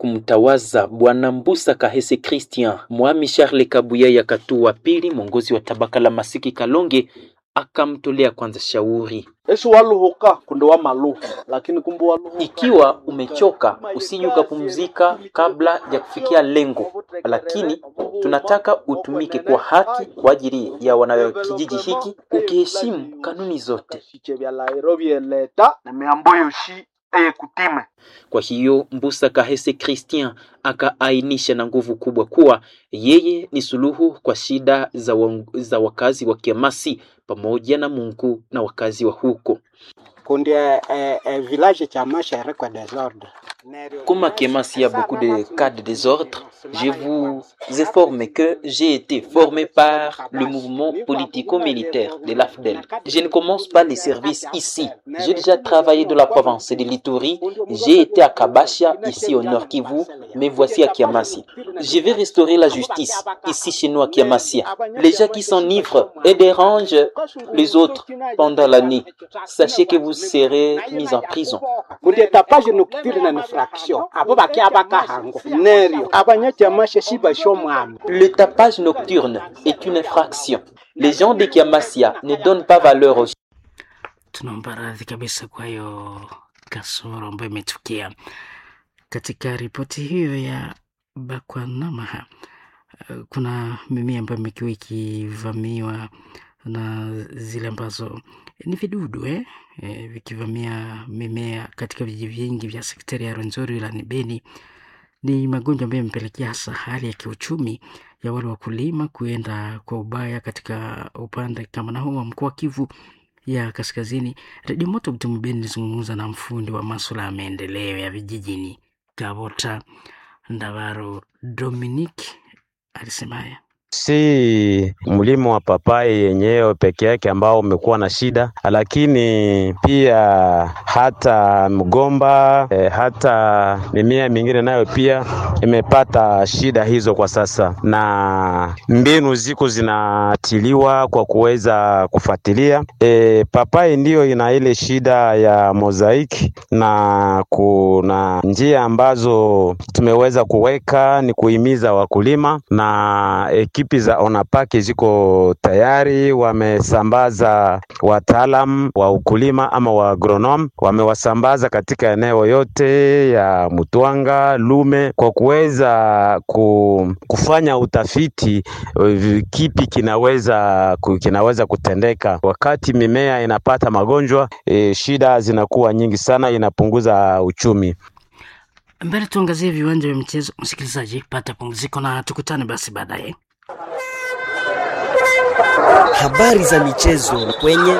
kumtawaza Bwana Mbusa Kahese Christian. Mwami Charles Kabuya ya Katu wa pili, mwongozi wa tabaka la Masiki Kalonge, akamtolea kwanza shauri esi waluhuka kunde wa maluhu lakini kumbe waluhuka ikiwa umechoka usije ukapumzika kabla ya kufikia lengo, lakini tunataka utumike kwa haki kwa ajili ya wanakijiji hiki, ukiheshimu kanuni zote. siche vya lairo vyeleta na miamboyo shi eye kutime Kwa hiyo Mbusa Kahese Christian akaainisha na nguvu kubwa kuwa yeye ni suluhu kwa shida za, wa, za wakazi wa Kiamasi pamoja na Mungu na wakazi wa huko. kundi eh, eh, village cha mashere kwa desordre Comme à Kemas, il y a beaucoup de cas de désordre, je vous informe que j'ai été formé par le mouvement politico-militaire de l'AFDEL. Je ne commence pas les services ici. J'ai déjà travaillé dans la province de l'Ituri. J'ai été à Kabasha, ici au nord Kivu, mais voici à Kiamasi. Je vais restaurer la justice ici chez nous à Kiamasi. Les gens qui s'enivrent et dérangent les autres pendant la nuit, sachez que vous serez mis en prison. kundi tapage nocturne na infraction abo bakia bakahango nerio abanyachamashe shibasho mwami Le tapage nocturne est une infraction. Les gens de Kiamasia ne donnent pas valeur aux tunaomba radhi kabisa kwa hiyo kasoro ambayo imetukia katika ripoti hiyo ya Bakwanamaha. eh, Kuna mimea ambayo imekuwa ikivamiwa na zile ambazo ni vidudu eh? Eh, vikivamia mimea katika vijiji vingi vya sektari ya Rwenzori wilayani Beni. Ni magonjwa ambayo yamepelekea hasa hali ya kiuchumi ya wale wakulima kuenda kwa ubaya katika upande kama na huu wa mkoa wa Kivu ya kaskazini. Redio Moto Mtumu Beni ilizungumza na mfundi wa maswala ya maendeleo ya vijijini Kabota Ndavaro Dominic alisema haya. si mlimo wa papai yenyewe peke yake ambao umekuwa na shida, lakini pia hata mgomba eh, hata mimea mingine nayo pia imepata shida hizo kwa sasa, na mbinu ziko zinatiliwa kwa kuweza kufuatilia. E, papai ndiyo ina ile shida ya mozaiki, na kuna njia ambazo tumeweza kuweka ni kuhimiza wakulima na ekipi za Onapaki ziko tayari, wamesambaza wataalam wa ukulima ama wa agronom, wamewasambaza katika eneo yote ya Mutwanga, Lume kwa kuweza ku, kufanya utafiti eh, kipi kinaweza ku- kinaweza kutendeka wakati mimea inapata magonjwa. E, shida zinakuwa nyingi sana, inapunguza uchumi. Mbele tuangazie viwanja vya michezo. Msikilizaji, pata pumziko na tukutane basi baadaye. Habari za michezo kwenye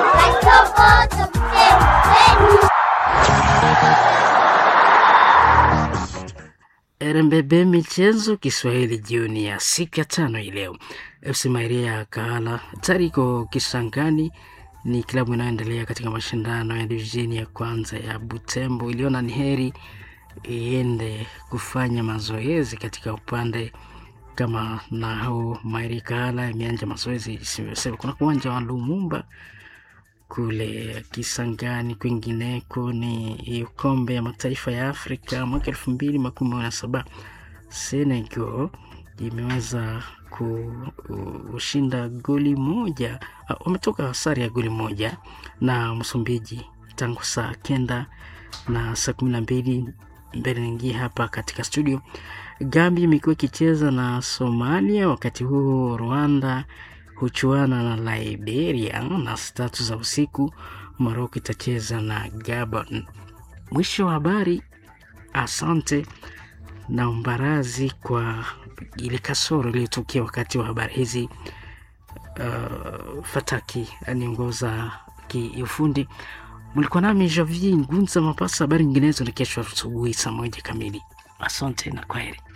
RMBB michezo Kiswahili jioni ya siku ya tano hii leo. FC Mairia ya Kahala tayari iko Kisangani, ni klabu inayoendelea katika mashindano ya divisheni ya kwanza ya Butembo. Iliona ni heri iende kufanya mazoezi katika upande kama na huu Mairia Kahala imeanja mazoezi isivyosema. Kuna uwanja wa Lumumba kule Kisangani, kwingineko ni kombe ya mataifa ya Afrika mwaka elfu mbili makumi na saba Senegal imeweza kushinda goli moja, ah, wametoka sare ya goli moja na Msumbiji tangu saa kenda na saa kumi na mbili mbele niingie hapa katika studio. Gambia imekuwa ikicheza na Somalia, wakati huo Rwanda huchuana na Liberia na saa tatu za usiku. Morocco itacheza na Gabon. Mwisho wa habari. Asante na umbarazi kwa ile kasoro iliyotokea wakati wa habari hizi. Uh, Fataki aniongoza kiufundi. Mlikuwa nami Javier Ngunza Mapasa. Habari nyinginezo ni kesho asubuhi saa moja kamili. Asante na kwaheri.